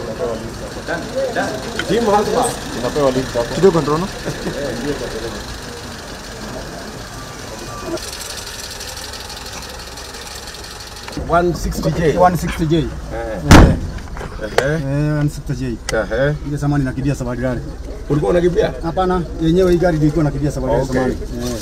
Timu hasa Unapewa link hapo. Kidogo ndrono. one sixty J. 160J. Eh, Eh, ehe, eh, 160J. ehe. Ile zamani nakimbia safari rally. Ulikuwa unakimbia? Hapana, yenyewe hii gari ilikuwa nakimbia safari rally Okay. zamani. Eh.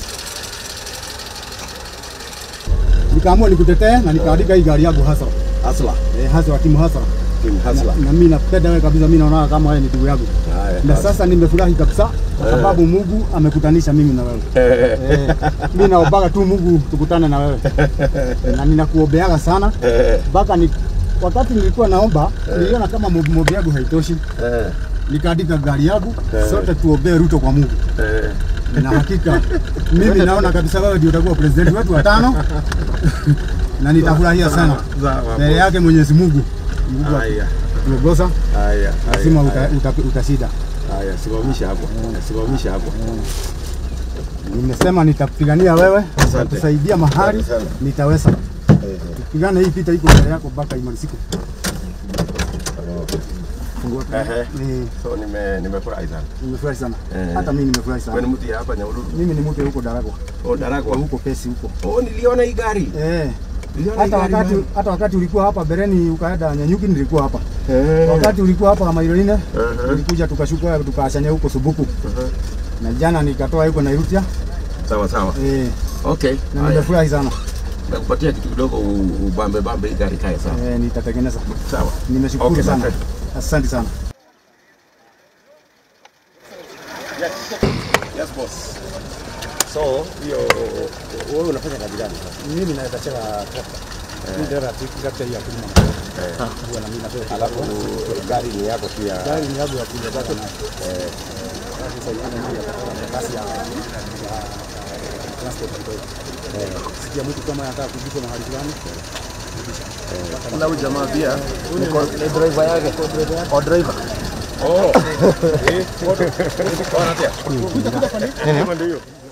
Nikaamua nikutetee na nikaandika hii gari yangu hasa. Hasla. Eh, hasa wa timu hasa. Timu Hasla. Na mimi napenda wewe kabisa, mimi naona kama wewe ni ndugu yangu. Haya. Na sasa nimefurahi kabisa kwa sababu Mungu amekutanisha mimi na wewe. Eh, Eh, mimi naombaga tu Mungu tukutane na wewe. Na ninakuombeaga sana eh, mpaka ni wakati nilikuwa naomba niliona kama mobi mobi yangu haitoshi, eh, nikaandika gari yangu Eh. sote tuombee Ruto kwa Mungu, eh. na hakika mimi naona kabisa wewe ndio utakuwa president wetu wa tano na nitafurahia sana Sawa, mbele yake Mwenyezi Mungu. Mungu Haya, atuongoza, haya, lazima haya, uta, uta, utashinda. haya, simamisha hapo, simamisha hapo. Nimesema nitapigania wewe, nitakusaidia mahali Asante sana. nitaweza. Eh, Pigana hii vita iko mbele yako mpaka imalizike. Ehe. Eh, So nime nimefurahi sana. Nimefurahi sana, Eh. hata mimi nimefurahi Wewe sana. ni mtu ya hapa Nyahururu? Mimi ni mtu huko Daragwa, Oh, Daragwa. huko Pesi huko. Oh, niliona hii gari. Eh. Niliona hii Hata gari wakati bana. hata wakati ulikuwa hapa Bereni ukaenda Nyanyuki nilikuwa hapa. Eh. Wakati ulikuwa hapa Mairoine Uh-huh. tulikuja tukashuka tukaachania huko Subuku. Uh-huh. Na jana nikatoa huko Nairutia. Sawa sawa. Eh, Okay. na Haya. nimefurahi sana. Nakupatia kitu kidogo u- ubambe bambe hii gari kae sawa. Eh, nitatengeneza. Sawa. Nimeshukuru Okay, sana. my friend. Asante sana. Yes boss. So, hiyo wewe unafanya kazi gani? Mimi naweza chela trakta. Mimi ndio trakta ya kulima. Huwa na mimi napewa. Alafu gari ni yako pia. Gari ni yangu ya kuja zake na eh sasa hivi ndio ya kasi ya ya transport kidogo. Eh, sikia mtu kama anataka kujua mahali fulani. Na huyu jamaa pia ni ko- ni driver yake. O driver. Oh. Eh, foto. Foto. Foto. Foto. Foto. Foto. Foto.